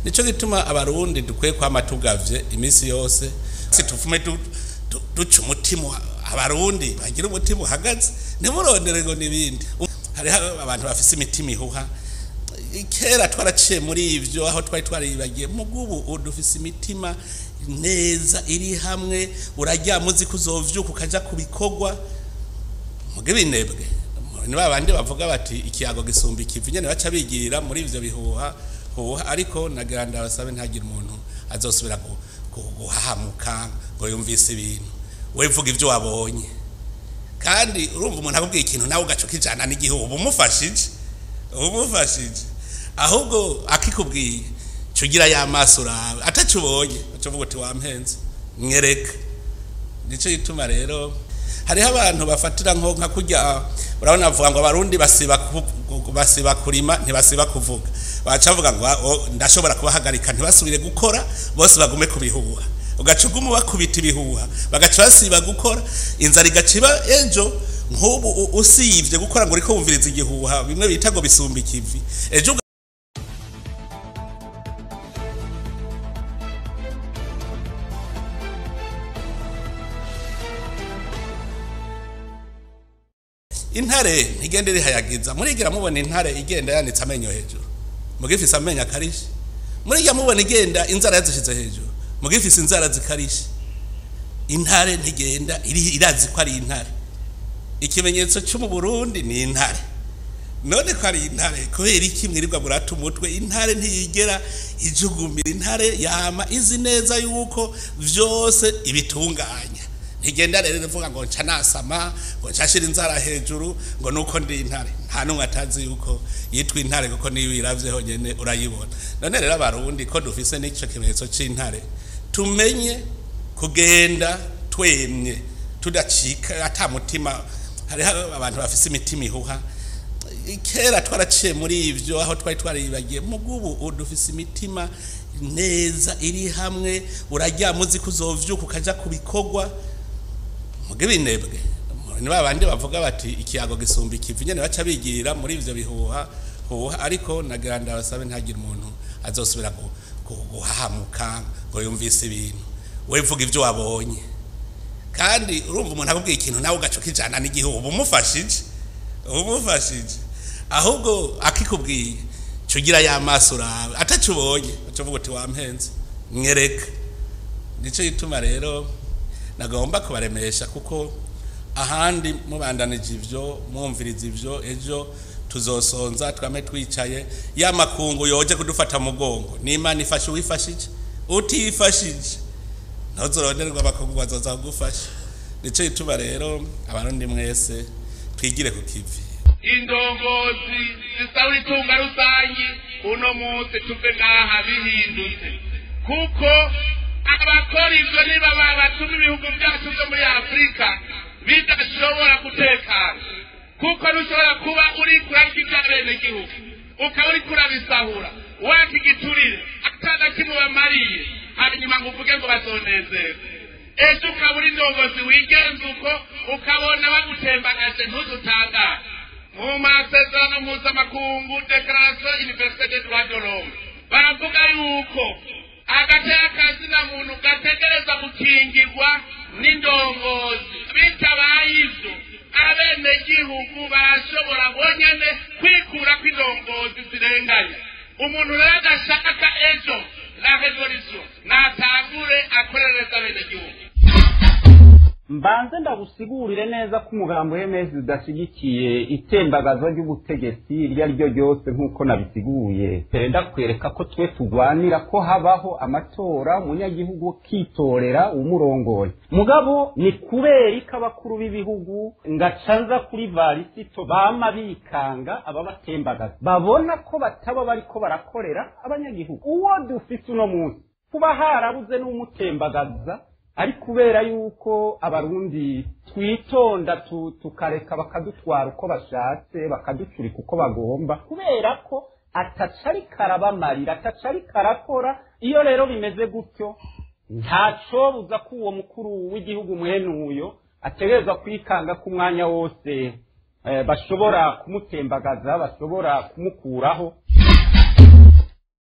nico gituma abarundi dukwiye kwama tugavye iminsi yose situfume duca umutima abarundi bagira umutima uhagaze ntimurondere ngo n'ibindi hariho abantu bafise imitima ihuha kera twaraciye muri ivyo aho twari twaribagiye mugubu dufise imitima neza iri hamwe uraryama uzi ko uzovyuka ukaja ku bikorwa muge binebwe ni babandi bavuga bati ikiyago gisumba ikivi nyene baca bigirira muri ivyo bihuha huha ariko nagira ndabasabe ntagire umuntu azosubira guhahamuka ngo yumvise ibintu we vuga ivyo wabonye kandi urumva umuntu akubwiye ikintu nawe ugaca ukijana n'igihugu uba umufashije uba umufashije ahubwo akikubwiye cugira ya maso urawe ataco ubonye uca uvuga uti wampenze mwereka nico gituma rero hariho abantu bafatira nko nka kurya urabona bavuga ngo abarundi basiba basiba kurima ntibasiba kuvuga baca bavuga ngo ndashobora kubahagarika ntibasubire gukora bose bagume kubihuha ugaca uguma bakubita ibihuha bagaca basiba gukora inzara igaca iba ejo nk'ubu usibye gukora ngo uriko wumviriza igihuha bimwe bita ngo bisumba ikivi ejo intare ntigende rihayagiza murigira mubona intare igenda yanitse amenyo hejuru mugifise amenyo akarishe murigira mubona igenda inzara yazishize hejuru mugifise inzara zikarishe intare ntigenda irazi ko ari intare ikimenyetso cyo mu Burundi ni intare none ko ari intare kubera iki mwirirwa murata umutwe intare ntiyigera ijugumira intare yama izi neza yuko vyose ibitunganya ntigenda rero ivuga ngo nca nasama ngo nshashira inzara hejuru ngo nuko ndi intare nta n'umwe atazi yuko yitwa intare kuko niyo uyiravye honyene urayibona none rero abarundi ko dufise n'ico kimenyetso c'intare tumenye kugenda twemye tudacika ata mutima hariho abantu bafise imitima ihuha kera twaraciye muri ivyo aho twari twaribagiye mugubu dufise imitima neza iri hamwe uraryama uzi ko uzovyuka ukaja ku bikorwa muge binebwe ni babandi bavuga bati ikiyago gisumba ikivi nyene baca bigirira muri ivyo bihuha huha ariko nagira ndabasabe ntagire umuntu azosubira guhahamuka ngo yumvise ibintu we vuga ivyo wabonye kandi urumva umuntu akubwiye ikintu nawe ugaca ukijana n'igihugu uba umufashije uba umufashije ahubwo akikubwiye cugira ya maso urawe ataco ubonye uca uvuga uti wampenze mwereka nico gituma rero nagomba kubaremesha kuko ahandi mubandanije ivyo mwumviriza ivyo ejo tuzosonza twame twicaye ya makungu yoje kudufata mugongo n'imana ifashe uwifashije utifashije ntuzoronderwa abakungu bazoza kugufasha nico gituma rero abarundi mwese twigire ku kivi indongozi zisaba itunga rusangi uno munsi tuve ngaha bihindutse kuko abakora ivyo niba batuma ibihugu vyacu vyo muri afurika bidashobora gutekana kuko ntushobora kuba uri kurarya ivy'abenegihugu ukaba uri kurabisahura wakigiturire atana kimwe bamariye hanyuma ngo uvuge ngo bazonezerwe ejo ukaba uri ndongozi wigenza uko ukabona bagutembagaje ntuzutangare mu masezerano mpuzamakungu declaration universelle des droits de l'homme baravuga yuko agateka kazina muntu gategereza gukingirwa n'indongozi bitabaye ivyo abenegihugu barashobora bonyene kwikura kw'indongozi zirenganya umuntu rero adashaka ejo la revolution natangure akorereza abenegihugu mbanze ndagusigurire neza ko umugambo w'emezi udashyigikiye itembagazo ry'ubutegetsi iryo ari ryo ryose nk'uko nabisiguye mbere ndakwereka ko twe turwanira ko habaho amatora umunyagihugu akitorera umurongoye mugabo ni kubera ko abakuru b'ibihugu ngacanza kuri varisito bama bikanga ababatembagaza babona ko bataba bariko barakorera abanyagihugu uwo dufise uno munsi kuba harabuze n'umutembagaza ari kubera yuko abarundi twitonda tukareka bakadutwara uko bashatse bakaducurika uko bagomba kubera ko atacari karabamarira atacari karakora iyo rero bimeze gutyo ntacobuza ko uwo mukuru w'igihugu mwene uyo ategerezwa kwikanga ko umwanya wose bashobora kumutembagaza bashobora kumukuraho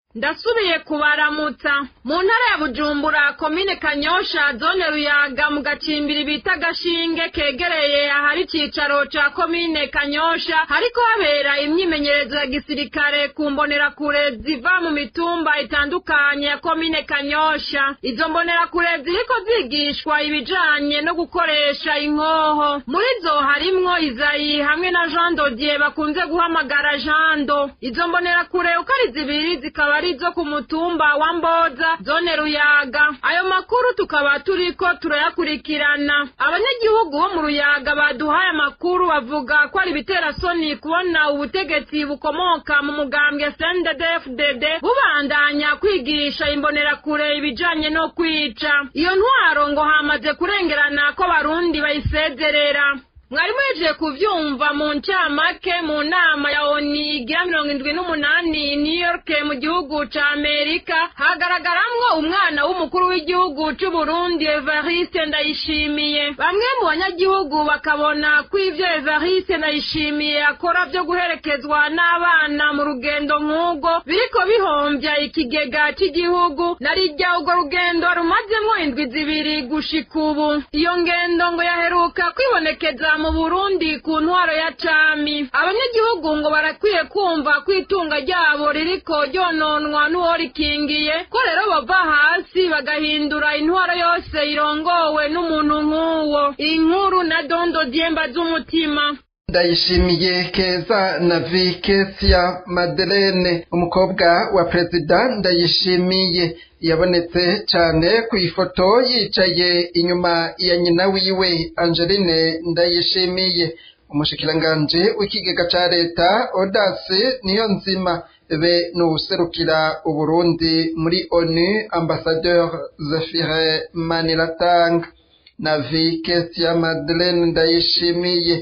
ndasubiye kubaramutsa mu ntara ya bujumbura komine kanyosha zone ruyaga mu gacimbiri bita gashinge kegereye ahari icicaro ca komine kanyosha hariko habera imyimenyerezo ya gisirikare ku mbonerakure ziva mu mitumba itandukanye ya komine kanyosha izo mbonerakure ziriko zigishwa ibijanye no gukoresha inkoho muri zo harimwo izayi hamwe na jean dodier bakunze guhamagara jando izo mbonerakure uko ari zibiri zikaba ari zo ku mutumba wa mboza zone ruyaga ayo makuru tukaba turiko turayakurikirana abanyagihugu bo mu ruyaga baduhaye amakuru bavuga ko ari ibiterasoni kubona ubutegetsi bukomoka mu mugambwe sndfdd bubandanya kwigisha imbonerakure ibijanye no kwica iyo ntwaro ngo hamaze kurengerana ko barundi bayisezerera mwari mwejeje kuvyumva mu ncamake mu nama ya oni igira mirongo indwi n'umunani new york mu gihugu ca amerika hagaragaramwo umwana w'umukuru w'igihugu c'uburundi evariste ndayishimiye bamwe mu banyagihugu bakabona ko ivyo evariste ndayishimiye akora vyo guherekezwa n'abana mu rugendo nk'ubwo biriko bihomvya ikigega c'igihugu narirya urwo rugendo rumazemwo indwi zibiri gushika ubu iyo ngendo ngo yaheruka kwibonekeza mu burundi ku ntwaro ya cami abanyagihugu ngo barakwiye kumva ko itunga ryabo ririko ryononwa n'uworikingiye ko rero bava hasi bagahindura intwaro yose irongowe n'umuntu nk'uwo inkuru na dondo dyemba z'umutima ndayishimiye keza na vikesia madelene umukobwa wa perezida ndayishimiye yabonetse cyane ku ifoto yicaye inyuma ya nyina wiwe angeline ndayishimiye umushikiranganji w'ikigega ca leta odasi niyo nzima be n'uwuserukira uburundi muri onu ambasadeur zefire maniratanga na vikesia madelene ndayishimiye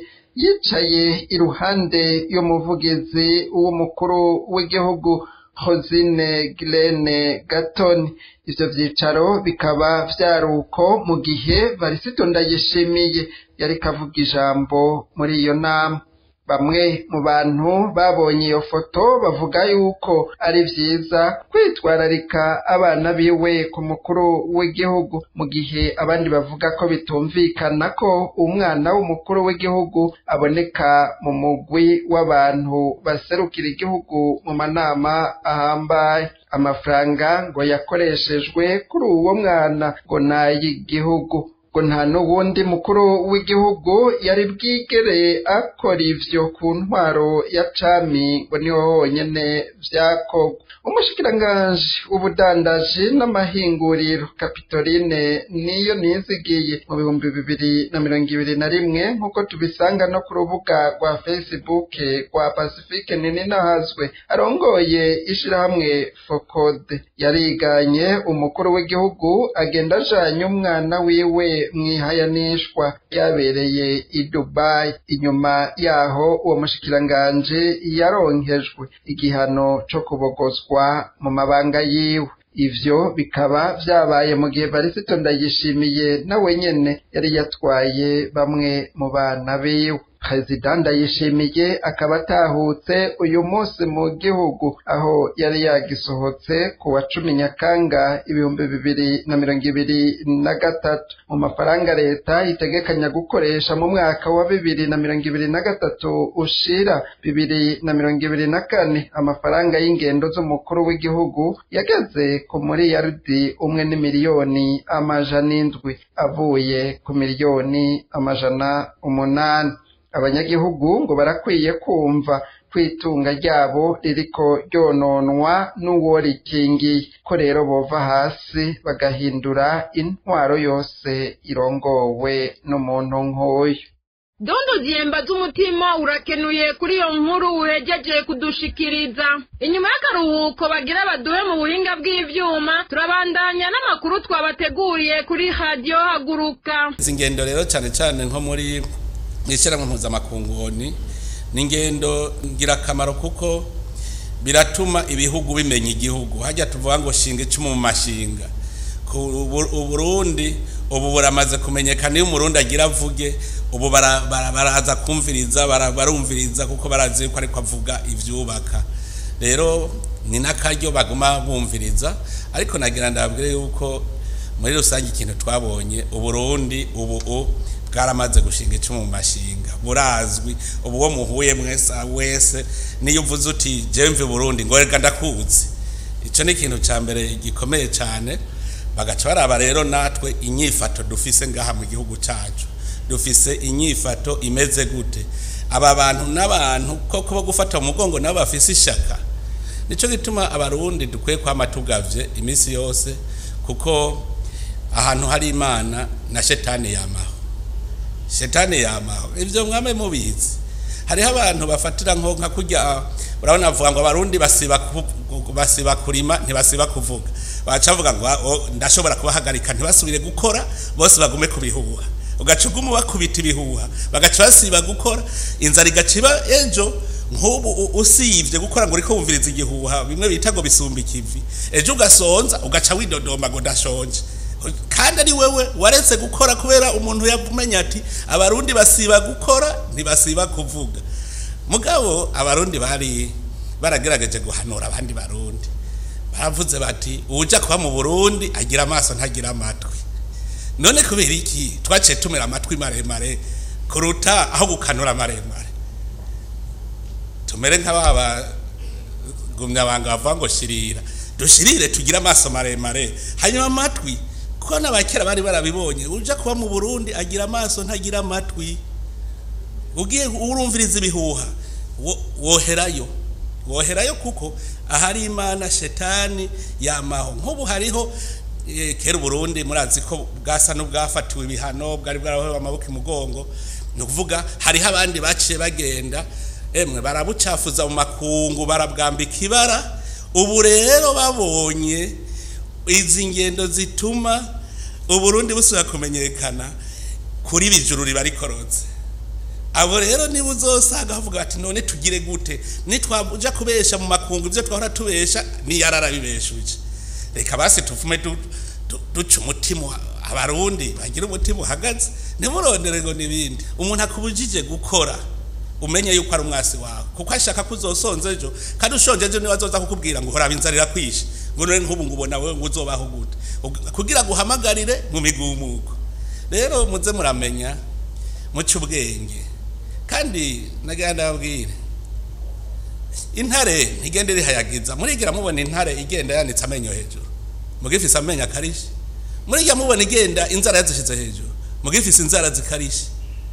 yicaye iruhande y'umuvugizi w'umukuru w'igihugu hozine girene gatoni ivyo vyicaro bikaba vyaruko mu gihe varisito ndayishimiye yariko avuga ijambo muri iyo nama bamwe mu bantu babonye iyo foto bavuga yuko ari vyiza kwitwararika abana biwe ku mukuru w'igihugu mu gihe abandi bavuga ko bitumvikana ko umwana w'umukuru w'igihugu aboneka mu mugwi w'abantu baserukira igihugu mu manama ahambaye amafaranga ngo yakoreshejwe kuri uwo mwana ngo n'ay'igihugu ngo nta n'uwundi mukuru w'igihugu yari bwigere akora ivyo ku ntwaro ya cami ngo niho honyene vyakorwa umushikiranganji w'ubudandaji n'amahinguriro kapitoline niyo nizigiye mu bihumbi bibiri na mirongo ibiri na rimwe nk'uko tubisanga no ku rubuga rwa facebook rwa pacifique nini nahazwe arongoye ishirahamwe fokode yariganye umukuru w'igihugu agenda ajanye umwana wiwe mwihayanishwa yabereye i Dubai inyuma yaho uwo mushikiranganji yaronkejwe igihano co kubogozwa mu mabanga yiwe ivyo bikaba vyabaye mu gihe barisito ndayishimiye nawe nyene yari yatwaye bamwe mu bana biwe perezida ndayishimiye akaba atahutse uyu munsi mu gihugu aho yari yagisohotse ku wa cumi nyakanga ibihumbi bibiri na mirongo ibiri na gatatu mu mafaranga leta itegekanya gukoresha mu mwaka wa bibiri na mirongo ibiri na gatatu ushira bibiri na mirongo ibiri na kane amafaranga y'ingendo z'umukuru w'igihugu yageze ku miliyaridi umwe n'imiliyoni amajana indwi avuye ku miliyoni amajana umunani abanyagihugu ngo barakwiye kumva kwitunga ryabo ririko ryononwa n'uwo rikingiye ko rero bova hasi bagahindura intwaro yose irongowe n'umuntu nk'uyu dondo ziyemba z'umutima urakenuye kuri iyo nkuru uhejeje kudushikiriza inyuma y'akaruhuko bagira baduhe mu buhinga bw'ivyuma turabandanya n'amakuru twabateguriye kuri radiyo haguruka izi ngendo rero cyane cyane nko muri ishyirahamwe mpuzamakunguni ni ingendo ngirakamaro kuko biratuma ibihugu bimenya igihugu hajya tuvuga ngo shinga icumu mu mashinga uburundi ubu buramaze kumenyekana iyo umurundi agira avuge ubu baraza kumviriza barumviriza kuko barazi ko ariko avuga ibyubaka rero ni n'akaryo baguma bumviriza ariko nagira ndabwire yuko muri rusange ikintu twabonye uburundi ubu u bwaramaze gushinga icumu mu mashinga burazwi ubu wo muhuye mwese wese niyo uvuze uti jemve burundi ngo reka ndakuzi icyo ni ikintu cya mbere gikomeye cyane bagaca baraba rero natwe inyifato dufise ngaha mu gihugu cyacu dufise inyifato imeze gute aba bantu n'abantu koko bo gufata mu mugongo nabo bafise ishaka nicyo gituma abarundi dukwiye kwama tugavye iminsi yose kuko ahantu hari imana na shetani yamaho shetani yamaho ibyo mwame mubizi hariho abantu bafatira nko nka kurya urabona bavuga ngo abarundi basiba ku- basiba kurima ntibasiba kuvuga baca bavuga ngo "Ah, oh, ndashobora kubahagarika ntibasubire gukora bose bagume kubihuha ugaca uguma bakubita ibihuha bagaca basiba gukora inzara igaca iba ejo nk'ubu u- usivye gukora ngo uriko wumviriza igihuha bimwe bita ngo bisumba ikivi ejo ugasonza ugaca widodomba ngo ndashonje kandi ari wewe waretse gukora kubera umuntu yamenya ati abarundi basiba gukora ntibasiba kuvuga mugabo abarundi bari baragerageje guhanura abandi barundi baravuze bati uja kuba mu burundi agira amaso ntagira amatwi none kubera iki twaciye tumera amatwi maremare kuruta aho gukanura maremare tumere nk'ababa gumyabanga bavuga ngo shirira dushirire tugire amaso maremare hanyuma amatwi kuko n'abakera bari barabibonye uja kuba mu burundi agira amaso ntagira amatwi ugiye urumviriza ibihuha wo- woherayo woherayo kuko ahari imana shetani yamaho nk'ubu hariho eh, kera uburundi murazi ko bwasa n'ubwafatiwe ibihano bwari bwarahowe amaboko imugongo ni ukuvuga hariho abandi baciye bagenda emwe barabucafuza mu makungu barabwambika ibara ubu rero babonye izi ngendo zituma uburundi busubira kumenyekana kuri bijuru riba rikorotse abo rero niba uzosanga bavuga bati none tugire gute nitwaja kubesha mu makungu ibyo twahora tubesha niyararabibeshuje reka basi tuvume du- du- duca umutima abarundi bagira umutima uhagaze ntimurondere ngo n'ibindi umuntu akubujije gukora umenye yuko ari umwasi wawe kuko ashaka ko uzosonza ejo kandi ushonje ejo niwe azoza kukubwira ngo horaba inzara irakwishe ngo none nk'ubu ngo ubona wewe ngo uzobaho gute Ug- kugira ngo uhamagarire mu migumuko rero muze muramenya muce ubwenge kandi nagira ndababwire intare ntigende rihayagiza murigira mubona intare igenda yanitse amenyo hejuru mugifise amenyo akarishe murigira mubona igenda inzara yazishize hejuru mugifise inzara zikarishe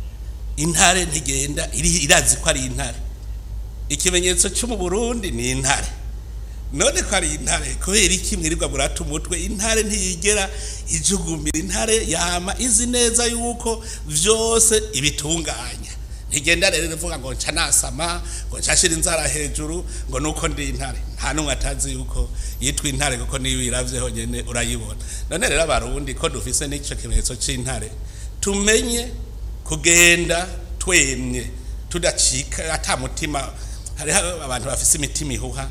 intare ntigenda iri- irazi ko ari intare ikimenyetso cyo mu burundi ni intare none ko ari intare kubera iki mwirirwa murata umutwe intare ntiyigera ijugumbira intare yama izi neza yuko vyose ibitunganya ntigenda rero ivuga ngo nca nasama ngo nshashira inzara hejuru ngo nuko ndi intare nta n'umwe atazi yuko yitwa intare kuko niyo uyiravye honyene urayibona none rero abarundi ko dufise n'ico kimenyetso c'intare tumenye kugenda twemye tudacika ata mutima hariho abantu bafise imitima ihuha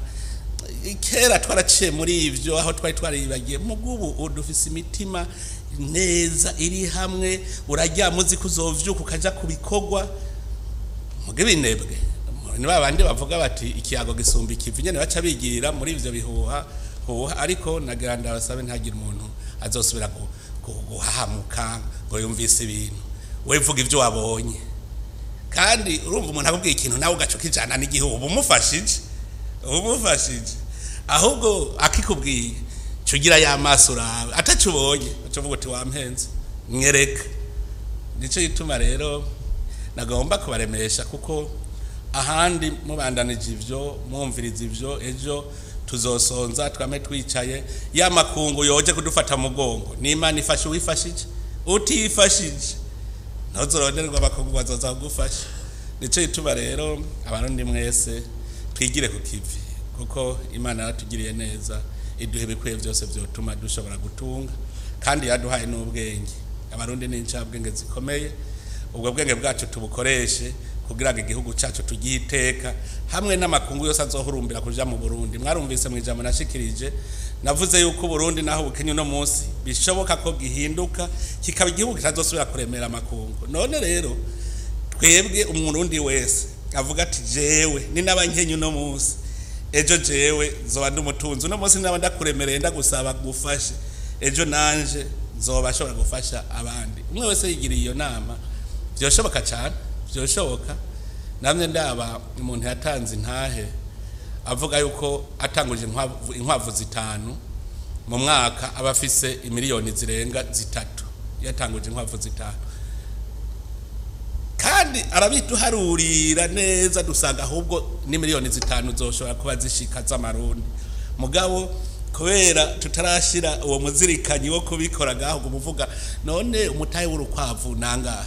kera twaraciye muri ivyo aho twari twaribagiye mugubu ubu dufise imitima neza iri hamwe uraryama uzi ko uzovyuka ukaja ku bikorwa muge binebwe ni ba bandi bavuga bati ikiyago gisumba ikivi nyene baca bigirira muri ivyo bihuha huha ariko nagira ndabasabe ntagire umuntu azosubira gu- gu- guhahamuka ngo yumvise ibintu we vuga ivyo wabonye kandi urumva umuntu akubwiye ikintu nawe ugaca ukijana n'igihugu uba umufashije uba umufashije ahubwo akikubwiye ca ugira ya maso urawe ataco ubonye uca uvuga uti wampenze mwereka nico gituma rero nagomba kubaremesha kuko ahandi mubandanije ivyo mwumviriza ivyo ejo tuzosonza twame twicaye ya makungu yoje kudufata mu mugongo n'imana ifashe uwifashije utifashije ntuzoronderwa abakungu bazoza kugufasha nico gituma rero abarundi mwese twigire ku kivi kuko imana yaratugiriye neza iduha ibikwiye byose vyotuma dushobora gutunga kandi yaduhaye n'ubwenge abarundi ni incabwenge zikomeye ubwo bwenge bwacu tubukoreshe kugira ngo igihugu cyacu tugihe iteka hamwe n'amakungu yose azohurumbira kuja mu burundi mwarumvise mu ijambo nashikirije navuze yuko uburundi naho bukenye uno munsi bishoboka ko gihinduka kikaba igihugu kitazosubira kuremera amakungu none rero twebwe umurundi wese avuga ati jewe ni n'abankenye uno munsi ejo jewe zoba ndi umutunzi uno munsi naba ndakuremereye ndagusaba gufashe ejo nanje zoba ashobora gufasha abandi umwe wese yigiriye iyo nama byoshoboka cyane byoshoboka namwe ndaba umuntu yatanze intahe avuga yuko atanguje inkwavu, inkwavu zitanu mu mwaka aba afise imiliyoni zirenga zitatu yatanguje inkwavu zitanu kandi arabiduharurira neza dusanga ahubwo ni miliyoni zitanu zoshobora kuba zishika z'amarundi mugabo kubera tutarashira uwo muzirikanyi wo kubikora ngaho umuvuga none umutahe w'urukwavu nangahe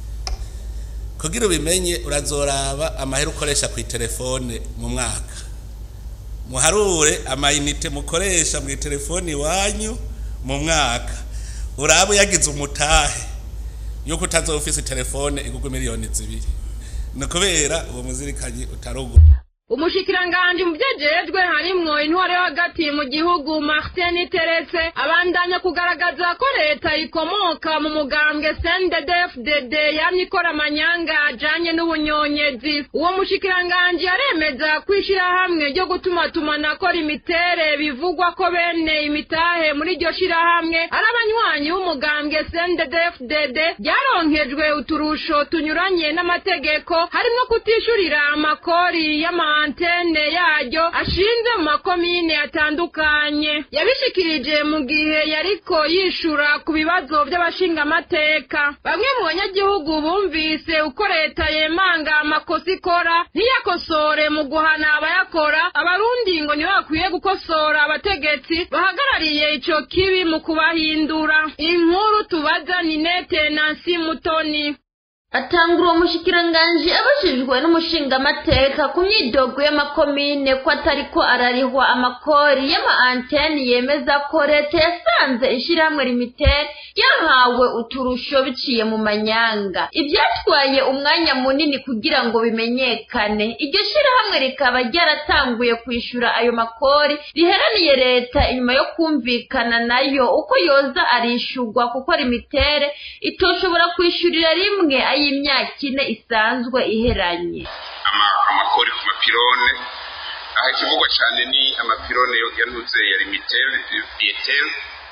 kugira ubimenye urazoraba amahera ukoresha ku telefone mu mwaka muharure amayinite mukoresha mu telefone iwanyu mu mwaka uraba yagize umutahe yuko utazoba ufise telefone igugwa miliyoni zibiri ni kubera uwo muzirikanyi utarugu umushikiranganji mu vyejejwe harimwo intwaro yo hagati mu gihugu martin teretse abandanya kugaragaza ko leta ikomoka mu mugambwe cnddfdd yamye ikora amanyanga ajanye n'ubunyonyezi uwo mushikiranganji aremeza ko ishirahamwe ryo gutumatumanako imitere bivugwa ko bene imitahe muri iryo shirahamwe ari abanywanyi b'umugambwe cnddfdd ryaronkejwe uturusho tunyuranye n'amategeko harimwo kutishurira amakori y'ama antene yaryo ashinze mu makomine atandukanye yabishikirije mu gihe yariko yishura ku bibazo by'abashingamateka bamwe mu banyagihugu bumvise uko leta yemanga amakosa ikora ntiyakosore mu guhana abayakora abarundi ngo nibo bakwiye gukosora abategetsi bahagarariye ico kibi mu kubahindura inkuru tubaza ninete nansi mutoni atangura uwo mushikiranganji abajijwe n'umushingamateka ku myidogo y'amakomine ko atariko ararihwa amakori y'ama anteni yemeza ko leta yasanze ishirahamwe limitere yahawe uturusho biciye mu manyanga ibyatwaye umwanya munini kugira ngo bimenyekane iryo shirahamwe rikaba ryaratanguye kwishura ayo makori riheraniye leta inyuma yo kumvikana nayo uko yoza arishurwa kuko limitere itoshobora kwishurira rimwe y'imyaka ine isanzwe iheranye amakori ku mapirone aha ikivugwa cyane ni amapirone yanuze ya limitere bietel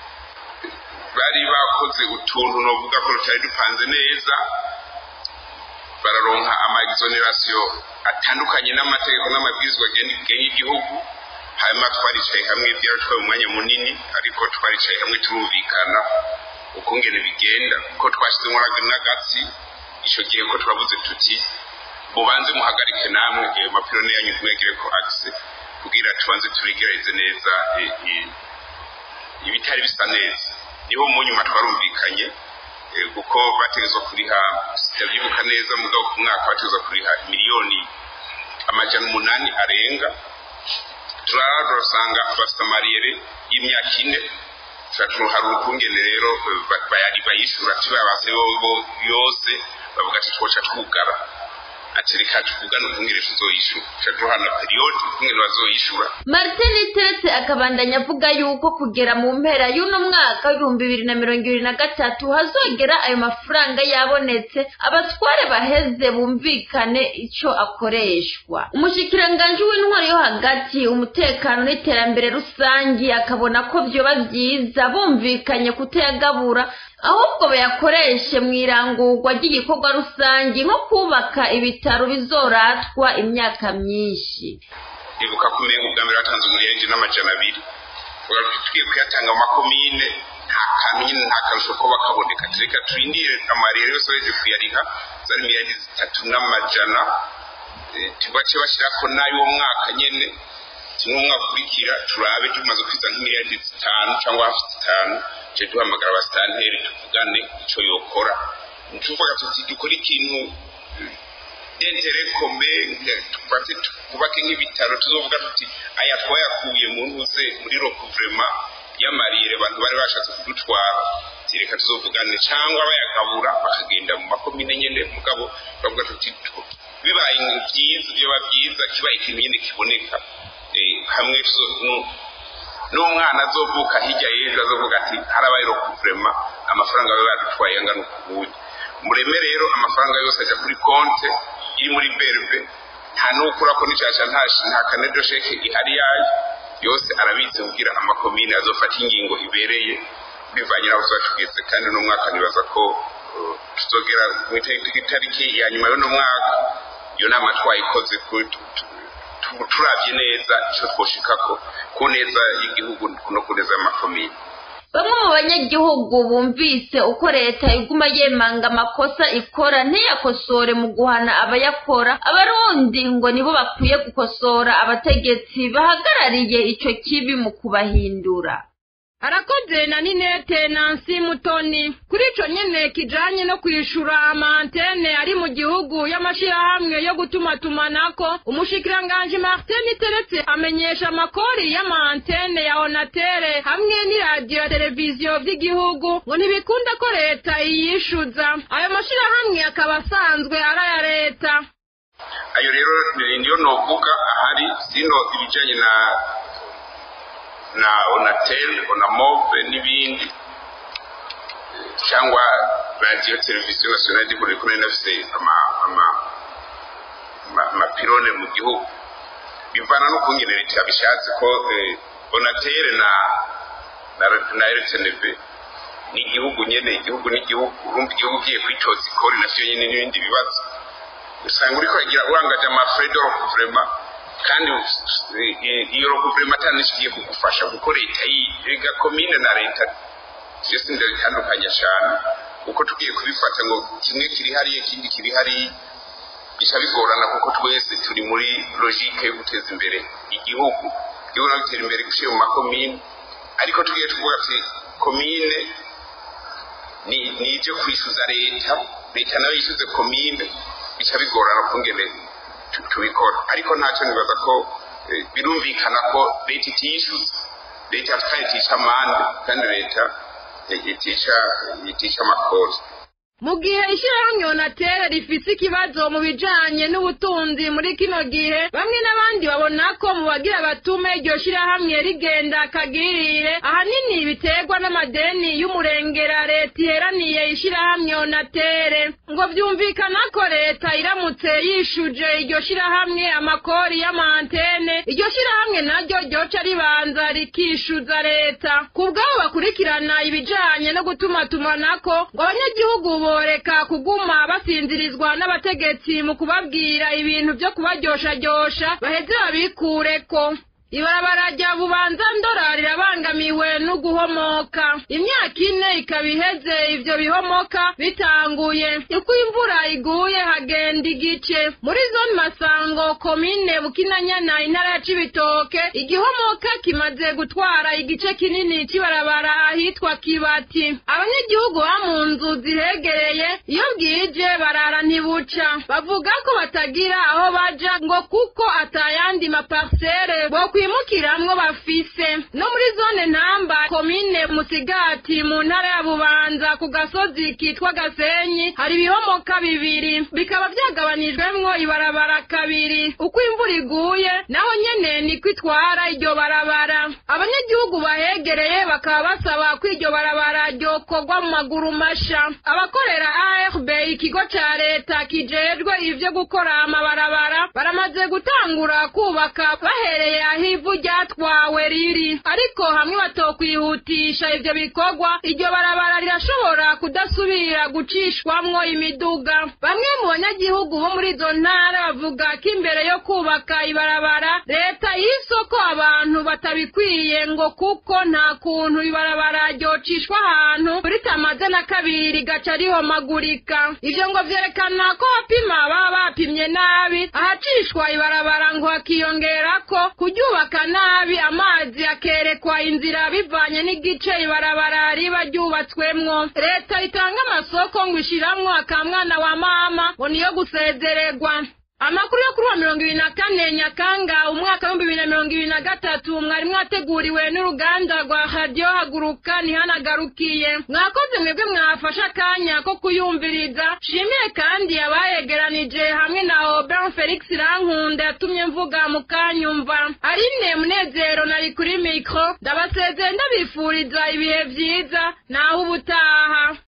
bari bakoze utuntu novuga ko tutari dupanze neza bararonka ama exoneration atandukanye n'amategeko n'amabwirizwa agenga igihugu hanyuma twaricaye hamwe byaratwaye umwanya munini ariko twaricaye hamwe turumvikana uko ngene bigenda ko twashyizemo n'agatsi icyo gihe ko twavuze tuti mubanze muhagarike namwe ayo mapirone yanyu ntimwegere ko agise kugira tubanze turegereze neza ibitari bisa neza niho mu nyuma twarumvikanye kuko bategezwa kuriha sitavyibuka neza mugabo ku mwaka bategezwa kuriha miliyoni amajana umunani arenga turarasanga bafite amariyere y'imyaka ine hari ukungene rero bayari bayishura tubabase yose bavuga ati twoca twugara ati reka tuvugane ukungene tuzoyishura ca duhana periyodi ukungene bazoyishura martin tete akabandanya avuga yuko kugera mu mpera y'uno mwaka w'ibihumbi bibiri na mirongo ibiri na gatatu hazogera ayo mafaranga yabonetse abatware baheze bumvikane ico akoreshwa umushikiranganji w'intwari yo hagati umutekano n'iterambere rusangi akabona ko vyoba vyiza bumvikanye kutayagabura ahubwo bayakoreshe mu irangurwa ry'igikorwa rusange nko kubaka ibitaro bizoratwa imyaka myinshi ibuka ko umenga ubwa mbere hatanze umurengi n'amajana abiri tugiye kuyatanga mu makomine nta kantu nyine nta karusho ko bakaboneka tureka turindire amarere yose baje kuyariha zari miliyari zitatu n'amajana tubace bashyirako n'ay'uwo mwaka nyene kimwe umwaka ukurikira turabe tumaze kwiza nk'imiliyari zitanu cyangwa hafi zitanu tuje duhamagara abasitanteri tuvugane ico yokora tuvuga tuti dukora ikintu dentere kome tufate twubake nk'ibitaro tuzovuga tuti aya twayakuye mu ntuze muri rokuvurema y'amarire abantu bari bashatse kudutwara reka tuzovugane cyangwa bayagabura bakagenda mu makomine nyene mugabo bavuga tuti bibaye byiza byoba byiza kibaye ikintu nyene kiboneka hamwe n'umwana azovuka hirya y'ejo azovuga ati harabaye rokuvurema amafaranga baba badutwaye angana ukubuye mureme rero amafaranga yose ajya kuri konte iri muri berbe nta n'ukura ko n'icyaca nta nta kanedo sheke ihari yayo yose arabitse kugira amakomine azofata ingingo ibereye bivanye n'aho tuba tugeze kandi uno mwaka nibaza ko uh, tuzogera mu itariki ya nyuma y'uno mwaka iyo nama twayikoze ku- tu- tu- tu- turavye neza ico twoshikako ku neza y'igihugu no ku neza y'amakomine bamwe mu banyagihugu bumvise uko leta iguma yemanga amakosa ikora ntiyakosore mu guhana abayakora abarundi ngo nibo bakwiye gukosora abategetsi bahagarariye ico kibi mu kubahindura arakoze na ninete nansi mutoni kuri ico nyene kijanye no kwishura amantene ari mu gihugu y'amashirahamwe yo gutumatumanako umushikiranganji martin iteretse amenyesha amakori y'amantene ya onatere hamwe n'iradiyo ya televiziyo vy'igihugu ngo ntibikunda ko leta iyishuza ayo mashirahamwe akaba asanzwe ari aya leta ayo rero ni- niyo novuga ahari sino ibijanye na na onatel onamove n'ibindi cyangwa radiyo televiziyo nationale du Burundi kumwe nafise ama ama ama- amapirone mu gihugu bivana no kungene leta yabishatse ko eh, onatel na na na RTNB ni igihugu nyene igihugu n'igihugu urumva igihugu ugiye kwitoza ikori navyo nyene n'ibindi bibazo usanga uriko uragira urangaje amafrais de recouvrement kandi eh, eh, iyo recouvrement atanishikiye kugufasha kuko leta yiga komine na leta vyose ndabitandukanya cane uko tugiye kubifata ngo kimwe kiri hariya ikindi kiri hariya bica bigorana kuko twese turi muri logique yo guteza imbere igihugu igihugu no gutera imbere guciye mu makomine ariko tugiye tuvuga ati komine ni ni ibyo kwishyuza leta leta nayo yishyuze komine bica bigorana kungene tu- tubikora ariko ntacyo nibaza ko eh, birumvikana ko leta itiyishyuza leta kandi itica amande kandi leta eh, itica itica amakori mu gihe ishyirahamwe onatere rifise ikibazo mu bijanye n'ubutunzi muri kino gihe bamwe n'abandi babona ko mu bagira batume iryo shyirahamwe rigenda kagirire ahanini biterwa n'amadeni y'umurengera leta iheraniye ishyirahamwe onatere ngo vyumvikana ko leta iramutse yishuje iryo shyirahamwe amakori y'amantene iryo shyirahamwe naryo ryoca ribanza rikishuza leta ku bwabo bakurikirana ibijanye no gutumatumanako ngo abanyagihugu boreka kuguma basinzirizwa n'abategetsi mu kubabwira ibintu vyo kubaryoshajyosha baheze babikureko ibarabara rya bubanza ndora rirabangamiwe no guhomoka imyaka ine ikaba iheze ivyo bihomoka bitanguye uko imvura iguye hagenda igice muri zone masango komine bukinanyana intara ya cibitoke igihomoka kimaze gutwara igice kinini c'ibarabara ahitwa kibati abanyagihugu ba mu nzu zihegereye iyo bwije barara ntibuca bavuga ko batagira aho baja ngo kuko atayandi maparsere bo kwimukiramwo bafise no muri zone ntamba komine musigati mu ntara ya bubanza ku gasozi kitwa gasenyi hari ibihomoka bibiri bikaba vyagabanijwemwo ibarabara kabiri uko imvura iguye naho nyene niko itwara iryo barabara abanyagihugu bahegereye bakaba basaba ko iryo barabara ryokorwa mu maguru masha abakorera ARB ikigo ca leta kijejwe ivyo gukora amabarabara baramaze gutangura kubaka bahereye aho ivu ryatwawe riri ariko hamwe batokwihutisha ivyo bikorwa iryo barabara rirashobora kudasubira gucishwamwo imiduga bamwe mu banyagihugu bo muri izo ntara bavuga ko imbere yo kubaka ibarabara leta y'isoko abantu batabikwiye ngo kuko nta kuntu ibarabara ryocishwa ahantu ritamaze na kabiri rigaca rihomagurika ivyo ngo vyerekana ko abapima baba bapimye nabi ahacishwa ibarabara ngo hakiyongerako kuryubaka nabi amazi akerekwa inzira bivanye n'igice ibarabara riba ryubatswemwo leta itanga amasoko ngo ishiramwo akamwana wa mama ngo niyo gusezererwa amakuru yo kuri wa mirongo ibiri na kane nyakanga umwaka w'ibihumbi bibiri na mirongo ibiri na gatatu mwari mwateguriwe n'uruganda rwa radiyo haguruka ntihanagarukiye mwakoze mwebwe mwafashe akanya ko kuyumviriza shimiye kandi abayegeranije hamwe na Aubin Felix Rankunda yatumye mvuga mukanyumva Aline Munezero nari kuri mikro ndabasezeye ndabifuriza ibihe vyiza naho ubutaha